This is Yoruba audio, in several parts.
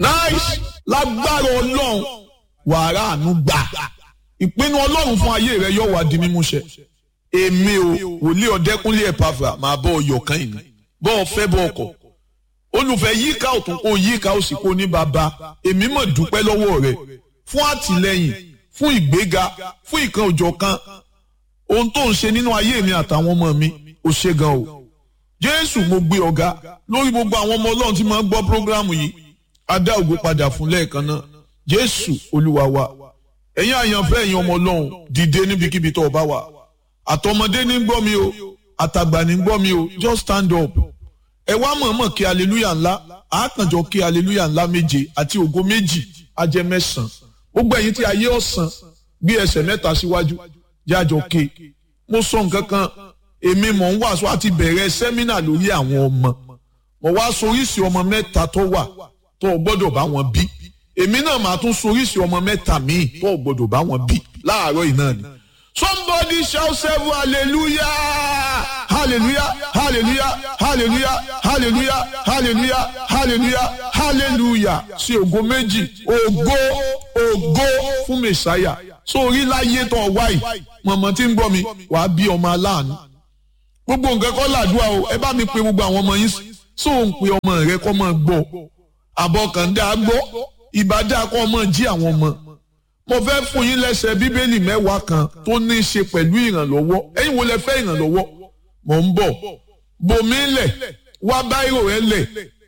nice lágbára ọlọ́run wàrà àánú gbà ìpinnu ọlọ́run fún ayé rẹ yóò wá di mímúṣẹ èmi o wòlíì ọ̀dẹ́kúnlé ẹ̀pàfà máa bọ́ ọyọ̀ kan yìí bọ́ ọ fẹ́ bọ́ ọkọ̀ olùfẹ́ yíká ọ̀tún kó yíká òsì kó ní bàbá èmi mọ̀ dúpẹ́ lọ́wọ́ rẹ fún àtìlẹ́yìn fún ìgbéga fún ìkan òjọ̀ kan ohun tó ń ṣe nínú ayé mi àtàwọn ọmọ mi ò ṣe gan o jésù mo gbé ọ̀gá lórí gbogbo àwọn ọmọ ọlọ́run tí máa ń gbọ́ prógrámù yìí adá ògo padà fún lẹ́ẹ̀kan náà jésù olúwa wa ẹ̀yin àyànfẹ́ ẹ̀yin ọmọ ọlọ́run dìde níbikíbi tó o bá wà àtọmọdé ní gbọ́ mi o àtàgbà ní gbọ́ mi o just stand up ẹ wá mọ̀ọ́mọ̀ kí aleluya ńlá àákànjọ kí aleluya ńlá méje àti ògo méjì ajẹ́ mẹ́sàn-án gbogbo ẹ̀yin tí ayé ọ̀sán gbé ẹsẹ̀ mẹ́ta síwájú jájọ ké mo sọ nǹkan kan èmi mọ̀ ń wàásù àti bẹ̀rẹ̀ sẹ́mínà lórí àwọn ọmọ mo wá soríṣi ọmọ mẹ́ta tó wà tó o gbọ́dọ̀ bá wọn bí èmi náà máa tún soríṣi ọmọ mẹ́ta míì tó o gbọ́dọ̀ bá wọn bí láàárọ̀ yìí náà ni. somebody shout seven hallelujah hallelujah hallelujah hallelujah hallelujah hallelujah hallelujah hallelujah sí ògo méjì ògo ògo fún mẹsàáyà sórí láyé tó wáyì mọ̀mọ́ tí ń gbọ́ mi wàá bí ọmọ aláàánú gbogbo nǹkan kọ́ làdúrà o ẹ bá mi pe gbogbo àwọn ọmọ yín sóò ń pe ọmọ rẹ kọ́ máa gbọ́ àbọ̀kàndá gbọ́ ìbádá kọ́ máa jí àwọn ọmọ mo fẹ́ fún yín lẹ́sẹ̀ bíbélì mẹ́wàá kan tó ní í ṣe pẹ̀lú ìrànlọ́wọ́ ẹ̀yin wo lẹ fẹ́ ìrànlọ́wọ́ mò ń bọ̀ bòmí lẹ̀ wá báírò ẹ lẹ̀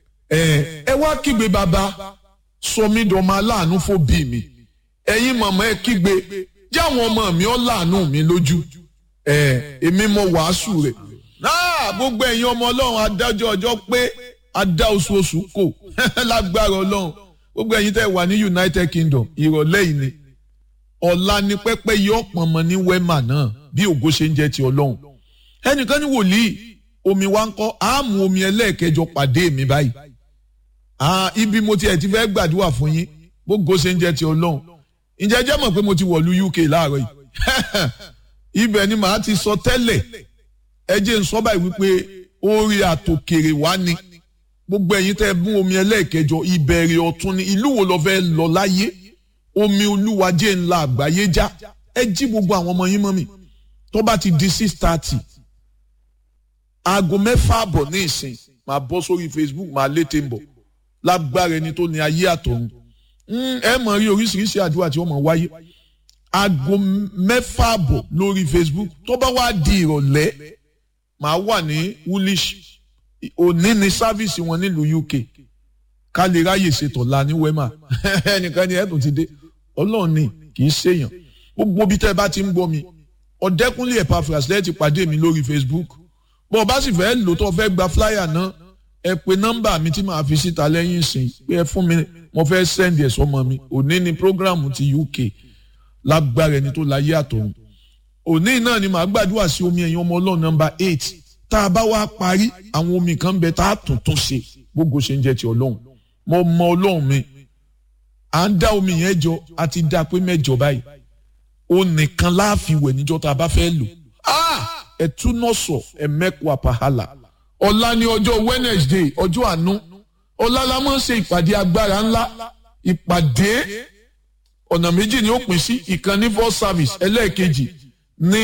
ẹ wá kígbe bàbá sọmídọ̀ọ́mọ aláàánú fò bí mi ẹ̀yin màmá ẹ kígbe jẹ́ àwọn ọmọ mi ọ́ láàánú mi lójú èmi mo wàásù rẹ̀ náà gbogbo ẹ̀yin ọmọ ọlọ́run adájọ́ ọjọ́ pé adá oṣooṣù kò lágbára ọlọ́run gbogbo ẹ̀yin tẹ́ wà ní United Kingdom ìrọ̀lẹ́ yìí ni ọ̀la ni pẹ́pẹ́ yọ pọ̀nmọ́ ní wema náà bí ògo ṣe ń jẹ́ ti ọlọ́run ẹnìkan ní wòlíì omi wa ń kọ́ àmú omi ẹlẹ́ẹ̀kẹjọ pàdé mi báyìí ibi mo tiẹ̀ ti fẹ́ gbàdúrà fún yín gbogbo ṣe ń jẹ́ ti ọlọ́run ǹjẹ́ jẹ́ mọ̀ pé mo ti wọ̀lú UK láàárọ̀ yìí ibẹ̀ ni màá ti sọ tẹ́lẹ̀ ẹ jẹ́ ń sọ báyìí wípé orí àtòkèrè wá ni gbogbo ẹ̀yin tẹ́ mú omi ẹlẹ́ẹ̀kẹjọ ìbẹ̀rẹ̀ ọ̀tun ni ìlú wo lọ fẹ́ lọ láyé omi olúwa jẹ́ ńlá àgbáyé já ẹ jí gbogbo àwọn ọmọ yín mọ́ mi tó bá ti di six thirty aago mẹ́fà àbọ̀ ní ìsìn màá bọ́ sórí Facebook màá létè ń bọ̀ lágbára ẹni tó ní ayé àtọ̀run ẹ mọ̀ rí oríṣiríṣi àdúrà tí wọ́n mọ̀ wáyé aago mẹ́fà àbọ̀ lórí Facebook tó bá wá di ìrọ̀lẹ́ màá wà ní woolish òní ni sáfíìsì wọn nílùú UK ká lè ráyè ṣètò la ní wema ẹnìkan ni ẹ̀dùn ti dé ọlọ́run ni kì í ṣèyàn gbogbo bí tẹ́ ẹ bá ti ń gbọ́ mi ọ̀dẹ́kúnlé Epaphras lẹ́ẹ̀ ti pàdé mi lórí Facebook bó o bá sì fẹ́ lò tó fẹ́ gba flyer náà ẹ pe nọ́mbà mi tí màá fi síta lẹ́yìn ìsìn pé ẹ fún mi mo fẹ́ send ẹ̀ sọmọ mi òní ni program ti UK lágbára ẹni tó láyé àtọ̀run òní náà ni màá gbàdúrà sí omi ẹ̀yìn ọmọ ọlọ́run nọ́mbà eight tá a bá wá parí àwọn omi kan bẹ tá a tún tún ṣe gbogbo ṣe ń jẹ́ ti ọlọ́run mo mọ ọlọ́run mi à ń dá omi yẹn jọ a ti dá pé mẹ́jọ báyìí ó nìkan láàfin wẹ̀ níjọ́ tá a bá fẹ́ lò ẹ tún náà sọ ẹ mẹ́kọ̀ọ́ àpàhálà ọ̀la ni ọjọ́ Wednesday ọjọ́ àánú ọ̀la la máa ń ṣe ìpàdé agbára ńlá ìpàdé ọ̀nà méjì ni ó pín sí ìkànnì first service ẹlẹ́ẹ̀kejì ní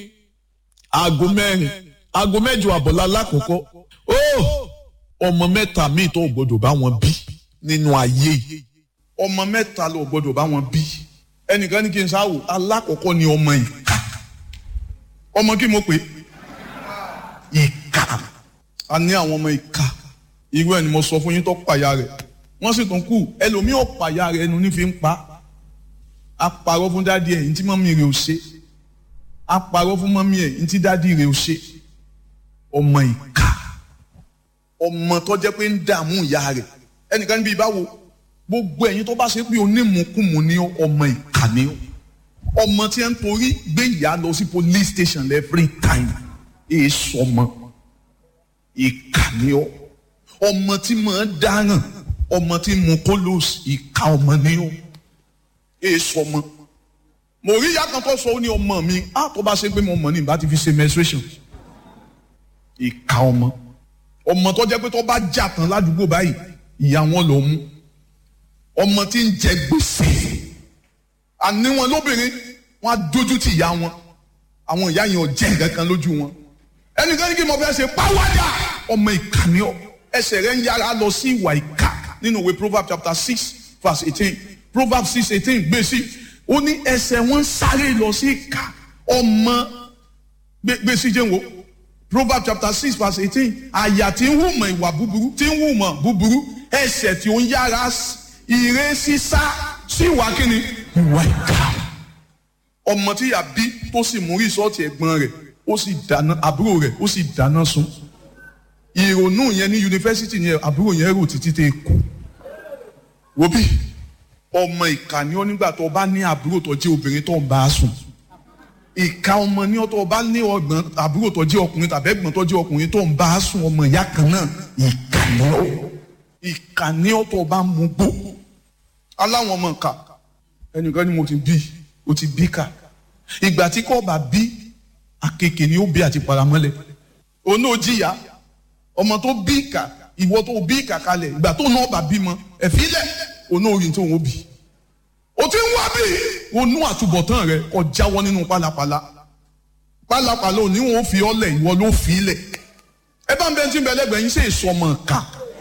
aago mẹ́rin aago mẹ́jọ àbọ̀lá lákòókò ó ọmọ mẹ́ta míì tó gbọ́dọ̀ bá wọn bí nínú ayé yìí ọmọ mẹ́ta ló gbọ́dọ̀ bá wọn bí ẹnìkan ní kí n sáwò alákọ̀ọ́kọ́ ni ọmọ ìka ọmọ kí mo pè ìka a ní àwọn ọmọ ìka irú ẹni mo sọ fún yín tó pàyà rẹ̀ wọ́n sì tún kù ẹlòmíì ò pàyà rẹ̀ ẹnu ní fi ń pa á parọ́ fún dádì ẹ̀ ní tí mọ́mí rẹ̀ ò ṣe á parọ́ fún mọ́mí ẹ̀ ní tí dádì rẹ̀ ò ṣe ọmọ ìka ọmọ tó jẹ́ pé ń dààmú ìyá rẹ̀ ẹnìkan níbi ìbáwo gbogbo ẹ̀yin tó bá ṣe pé onímùkùmù ní ọmọ ìka ni ọmọ tí ń torí gbé ìyá lọ sí police station every time èé sọmọ ìka ni ọ ọmọ tí máa dáràn ọmọ tí mu kólóòsì ìka ọmọ ni ọ èé sọmọ mo rí ìyá kan tó sọ ó ní ọmọ mi á tó bá ṣe pé mo mọ̀ ní ìbá ti fi ṣe menstruation ìka ọmọ ọmọ tó jẹ́ pé tó bá jà tán ládùúgbò báyìí ìyá wọn ló mú ọmọ tí ń jẹ gbèsè àní wọn lóbìnrin wọn á dójú ti ìyá wọn àwọn ìyá yẹn ò jẹ́ nǹkan kan lójú wọn ẹnìkan ní kí mo fẹ́ ṣe pàwádà ọmọ ìkànnì ọ ẹsẹ̀ rẹ̀ ń yára lọ sí ìwà ìkà nínú ìwé proverbs chapter six verse eighteen proverbs six eighteen gbé sí ó ní ẹsẹ̀ wọn sáré lọ sí ìkà ọmọ gbé sí jẹun wo proverbs chapter six verse eighteen àyà tí ń hùmọ̀ ìwà búburú tí ń hùmọ̀ búburú ẹsẹ̀ tí ó ń yára ire sísá sí ìwà kíni ìwà ìkà ọmọ tí yà bí tó sì mú rìsọ́ọ̀tì ẹ̀gbọ́n rẹ̀ ó sì dáná àbúrò rẹ̀ ó sì dáná sun ìrònú yẹn ní yunifásitì yẹn àbúrò yẹn rò títí tẹ kú wòbí ọmọ ìkà ni ó nígbà tó bá ní àbúrò tó jẹ́ obìnrin tó ń bá a sùn ìka ọmọ ní ọtọ bá ní ọgbọ́n àbúrò tó jẹ́ ọkùnrin tàbí ẹ̀gbọ́n tó jẹ́ ọkùnrin tó ń bá a sùn ọmọ ìyá kan náà ìkà ni ó ìkà ni ọtọ bá mú gbó aláwọn ọmọ ìkà ẹnìkan ni mo ti bí o ti bí kà ìgbà tí kò bá bí akeke ni ó bí àti paramọ́lẹ̀ òun náà jìyà ọmọ tó bí ìkà ìwọ tó bí ìkà kalẹ̀ ìgbà tó náà bá bímọ ẹ̀fílẹ̀ òun náà rí tó ń bí o ti ń wá bí onú àtúbọ̀tán rẹ kó jáwọ́ nínú pálapàla pálapàla òní wọn ò fi ọlẹ̀ ìwọ ló fi ilẹ̀ ẹ bá ń bẹ tí ń bẹ lẹ́gbẹ̀ẹ́ yín ṣe ìsọmọ ká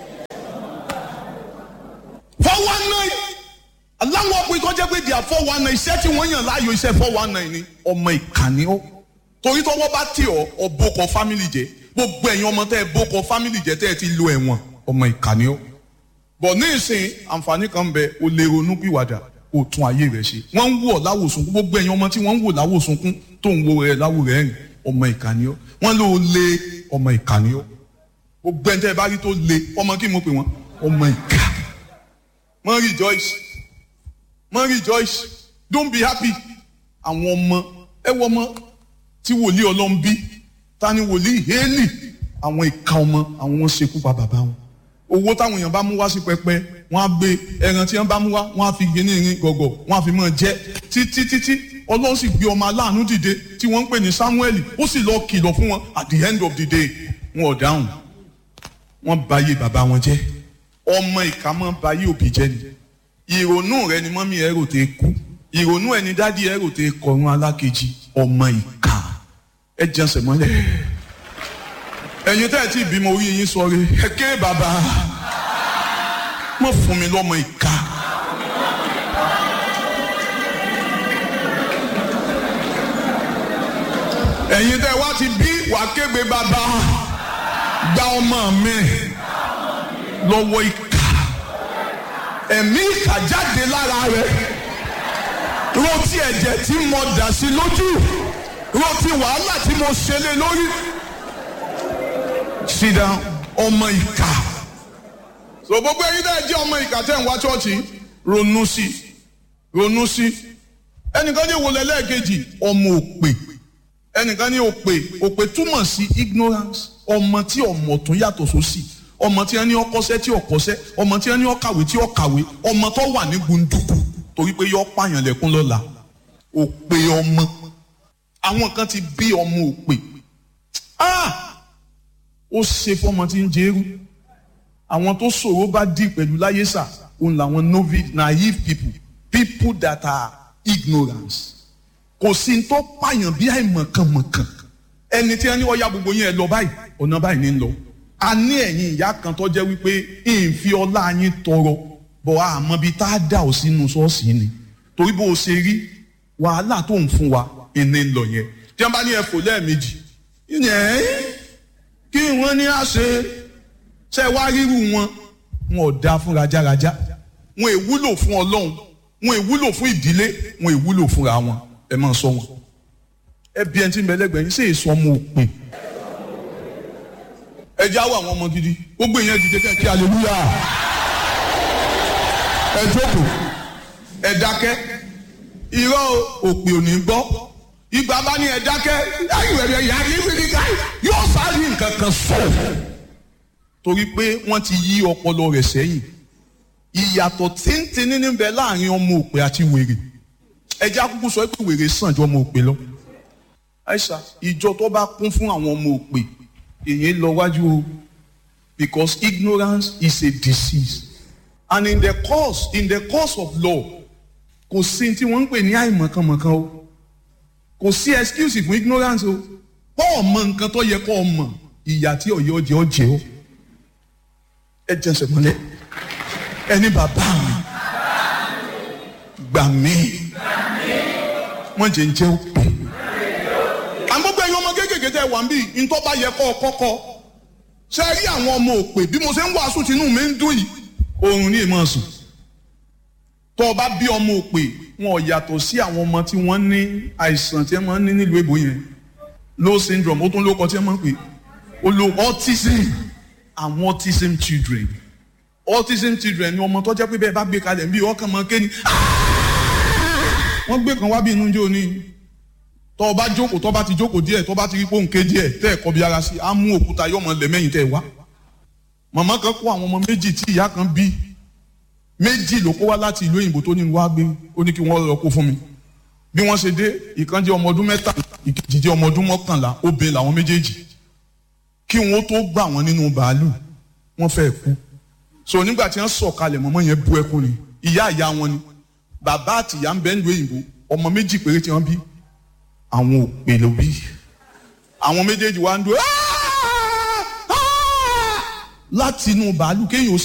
four one nine aláwọ̀ ọkùnrin tó jẹ́ pé di à four one nine iṣẹ́ tí wọ́n yàn láàyò iṣẹ́ four one nine ni ọmọ ìkànnì ó torí tọwọ́ bá tì ọ́ ọ̀bọ̀kọ̀ fámìlì jẹ́ gbogbo ẹ̀yin ọmọ tẹ́ ẹ bọ́kọ̀ fámìlì jẹ́ tẹ́ ẹ ti lo ẹ̀wọ̀n ọmọ ìkànnì ó bọ̀ ní ìsìn àǹfààní kan bẹ o lè ronú pìwàdà o tún ayé rẹ ṣe wọ́n ń wò láwòsùnkún gbogbo ẹ̀yin ọmọ tí wọ́n ń wò láwòsùnkún tó ń wo rẹ láwò rẹ rìn ọmọ ìkànnì ó wọ́n ló lé ọmọ ìkànnì ó gbogbo ẹni tẹ́ ẹ bá rí tó lé ọmọ kí mo pè wọ́n ọmọ ìkà mọ rejoice mọ rejoice don't be happy àwọn ọmọ ẹ wọ ọmọ tí wòlíì ọlọ́run bí ta ni wòlíì hélì àwọn ìka ọmọ àwọn wọn ṣekú pa bàbá wọn owó táwọn èèyàn bá mú wá sí pẹpẹ wọn á gbé ẹran tí wọn bá mú wá wọn á fi gé ní irin gọgọ wọn á fi mọ jẹ títí títí ọlọ́run sì gbé ọmọ aláàánú dìde tí wọ́n ń pè ní samuel ó sì lọ kìlọ̀ fún wọn at the end of the day wọn ò dáhùn wọn báyé bàbá wọn jẹ́ ọmọ ìka mọ́ báyé òbí jẹ́ ni ìrònú rẹ ni mọ́mí ẹ rò tẹ́ kú ìrònú ẹni dádì ẹ rò tẹ́ kọrun alákejì ọmọ ìka ẹ jẹsẹ̀ mọ́lẹ̀ ẹ̀yin tẹ́ ẹ ti bímọ orí yín sọre ẹ ké bàbá mọ̀ fún mi lọ́mọ ìka. ẹ̀yin tẹ́ wá ti bí wàá kégbe bàbá gba ọmọ mi lọ́wọ́ ìka ẹ̀mí ìka jáde lára rẹ̀ rántí ẹ̀jẹ̀ tí mo dà sí lójú rántí wàhálà tí mo ṣe lé lórí sit down ọmọ ìka so gbogbo ẹ̀yin tẹ́ ẹ jẹ́ ọmọ ìka tẹ́ ń wá ṣọ́ọ̀ṣì ronú sí ronú sí ẹnìkan ní ìwòlẹ̀ lẹ́ẹ̀kejì ọmọ òpè ẹnìkan ní òpè òpè túmọ̀ sí ignorance ọmọ tí ọmọ tún yàtọ̀ sósì ọmọ tí wọn ní ọkọṣẹ́ tí ọkọṣẹ́ ọmọ tí wọn ní ọkàwé tí ọkàwé ọmọ tó wà ní gbunduku torí pé yọ pààyàn lẹ́kún lọ́la òpè ọmọ àwọn kan ti bí ọmọ òpè ah ó ṣe fọmọ tí ń jẹrú àwọn tó ṣòro bá dì pẹ̀lú láyé sà òun làwọn novice naive people people that are ignorance kò sí tó pààyàn bí àìmọ̀kànmọ̀kàn ẹni tí wọn ní ọya gbogbo yẹn lọ báyìí ọ̀nà báyìí ní lọ a ní ẹ̀yin ìyá kan tó jẹ́ wípé ìfi ọlá yín tọrọ bọ̀ àmọ́ bíi tá a dà ó sínú ṣọ́ọ̀ṣì ni torí bó o ṣe rí wàhálà tó ń fún wa ìní ń lọ yẹn tí wọ́n bá ní ẹ̀fọ́ lẹ́ẹ̀mejì yẹn kí wọ́n ní àṣẹ ṣe wá ríru wọn wọn ò dáa fún rajaraja wọn èwúlò fún ọlọ́run wọn èwúlò fún ìdílé wọn èwúlò fúnra wọn ẹ máa sọ wọn ẹ bí ẹni tí ń bẹ lẹ́gbẹ̀ẹ́ yín ṣe èso ọmọ òpin ẹ já wọ àwọn ọmọ gidi gbogbo ìyẹn dìde kẹ kí aleluya ẹ jókòó ẹ dákẹ́ irọ́ òpè ò ní gbọ́ ìgbà bá ní ẹ dákẹ́ ayọ̀rẹ̀ yà ní fìdíkà yóò sáré nǹkan kan sọ torí pé wọ́n ti yí ọpọlọ rẹ̀ sẹ́yìn ìyàtọ̀ tíntín níbẹ̀ láàrin ọmọ òpè àti wèrè ẹ já kúkú sọ pé wèrè sàn ju ọmọ òpè lọ àìsà ìjọ tó bá kún fún àwọn ọmọ òpè èyí lọ wájú o because ignorance is a disease and in the course in the course of law kò sí tí wọ́n ń pè ní àìmọ̀kànmọ̀kàn o kò sí excuse fún ignorance o pọ́ ọmọ nǹkan tó yẹ kó o mọ̀ ìyà tí ọ̀yẹ́ ọjẹ́ ọjẹ́ o ẹ jẹsẹ̀ mọ́lẹ̀ ẹni bàbá mi gbà mí wọ́n jẹ́ ń jẹ́ òpè. àgbọ̀gbọ̀ ẹ̀yin ọmọ kéékèèké tẹ wà ń bí ntọ́ bá yẹ kọ́ ọ kọ́kọ́ ṣe rí àwọn ọmọ òpè bí mo ṣe ń wàásù tinú mi ń dùn yìí oorun ní ìmọ̀ sùn tọ́ ọ bá bí ọmọ òpè wọn ò yàtọ̀ sí àwọn ọmọ tí wọ́n ní àìsàn tí wọ́n ní nílùú èbó yẹn low syndrome ó tún lóko tí wọ́n máa ń pè ó lo autism àwọn autism children autism children ni ọmọ tó jẹ́ pé bẹ́ẹ̀ bá gbé kalẹ̀ bí ọkàn máa ké ni wọ́n gbé kan wá bí inú jẹ́ òní tọ́ ọ bá jókòó tọ́ bá ti jókòó díẹ̀ tọ́ bá ti rí pòǹké díẹ̀ tẹ́ ẹ̀ kọ́ bí ara sí á mú òkúta yọ̀mọ̀ lẹ́mẹ̀yìn tẹ́ ẹ wá màmá kan kó àwọn ọmọ méjì tí ìyá kan bí méjì ló kó wá láti ìlú òyìnbó tó ní wá gbé ó ní kí wọ́n lọ kó fún mi bí wọ́n ṣe dé ìkan jẹ́ ọmọ ọdún mẹ́tàlá ìkejì jẹ́ ọmọ ọdún mọ́kànlá obìnrin làwọn méjèèjì kí wọ́n tó gbà wọ́n nínú bàálù wọ́n fẹ́ kú so nígbà tí wọ́n sọ̀kalẹ̀ mọ́mọ́ yẹn bú ẹkún ni ìyá ìyá wọn ni bàbá àti ìyá ń bẹ nílùú òyìnbó ọmọ méjì péré tí wọ́n bí àwọn òpè ló bí àwọn méjèèjì wá ń dúró láti inú bàálù kéèyàn ó sì